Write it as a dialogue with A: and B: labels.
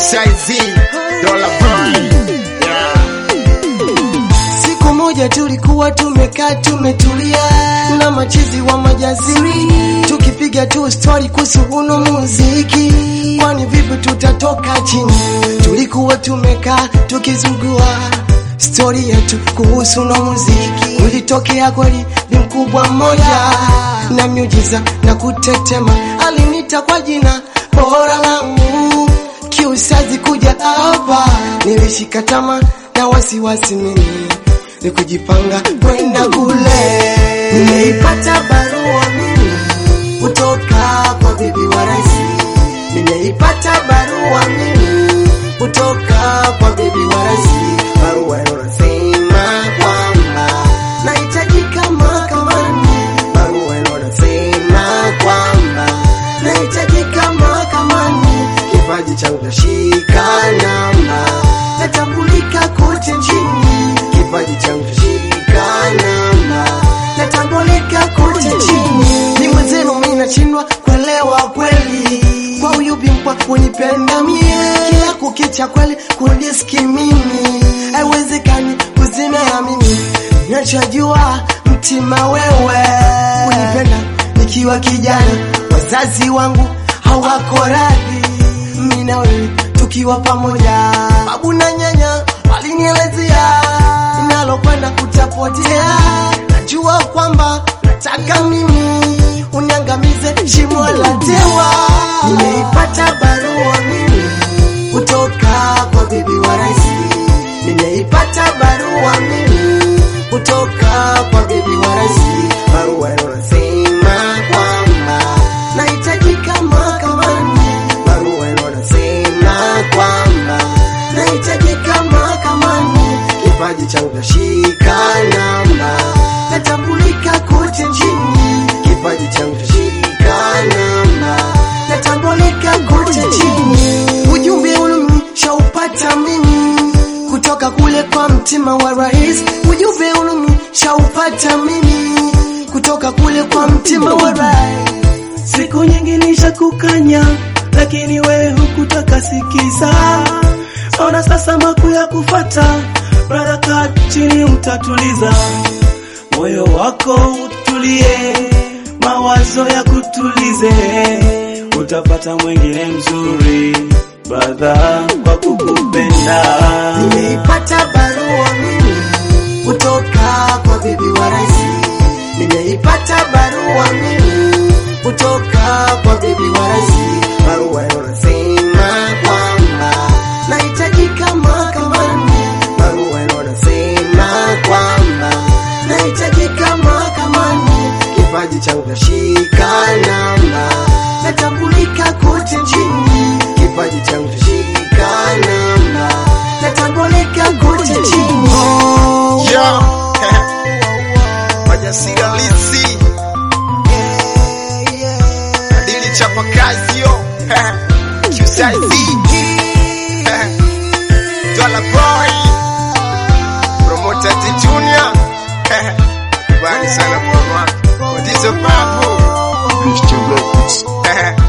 A: QCIZ, Dola Boy. Yeah.
B: Siku moja tulikuwa tumekaa tumetulia na machizi wa majasiri, tukipiga tu story kuhusu uno muziki, kwani vipi tutatoka chini. Tulikuwa tumekaa tukizungua stori yetu kuhusu uno muziki, ulitokea kweli ni mkubwa mmoja na miujiza na kutetema, alinita kwa jina bora langu kiusazi kuja hapa, nilishika tama na wasiwasi mimi ni kujipanga kwenda kule. Nimeipata barua mimi kutoka kwa bibi wa rais, nimeipata barua mimi kutoka kwa bibi wa rais, barua inasema kwamba nahitajika mahakamani, barua inasema kwamba nahitajika mahakamani, kipaji changu nashika namba, natambulika kote nchini, kipaji changu nashika namba, natambulika kote nchini. Ni mwenzenu mimi nashindwa kuelewa kweli, kwa huyu bingwa kunipenda mie, kila kukicha kweli kunidiski mimi, haiwezekani kuzimea mimi, nachojua mtima wewe unipenda nikiwa kijana, wazazi wangu hawako radhi, mimi na wewe tukiwa pamoja. Babu na nyanya walinielezea ninalokwenda kutapotea, najua kwamba nataka mimi uniangamize shimo la tewa. Nimeipata barua mimi kutoka kwa bibi wa rais, nimeipata barua mimi kutoka kwa bibi wa rais, barua inasema kwamba nahitajika mahakamani, barua inasema kwamba nahitajika mahakamani, kipaji changu nashika namba, natambulika kote nchini, kipaji changu nashika namba, natambulika kote nchini. Ujumbe ulimi shaupata mimi kutoka kule kwa mtima wa rais, ujumbe ulimi shaupata mimi kutoka kule kwa mtima wa rais.
C: Siku nyingi nishakukanya, lakini wewe hukutaka sikiza. Ona sasa maku ya kufata, brother, kaa chini, utatuliza moyo wako, utulie, mawazo ya kutulize, utapata mwingine mzuri brother, kwa kukupenda.
B: Nimeipata barua mimi kutoka kwa bibi wa rais, nimeipata barua mimi kutoka kwa bibi wa rais, barua inasema kwamba nahitajika mahakamani, barua inasema kwamba nahitajika mahakamani, kipaji changu nashika namba, natambulika kote nchini, kipaji changu nashika namba, natambulika kote nchini.
A: Yo. Wajasiri halisi, adili chapa kazi yo. QCIZ, Dola Boy, Promoter T Junior. Kubali sana kwa mwaka. Kwa ndizo babu.
D: Mr. Records.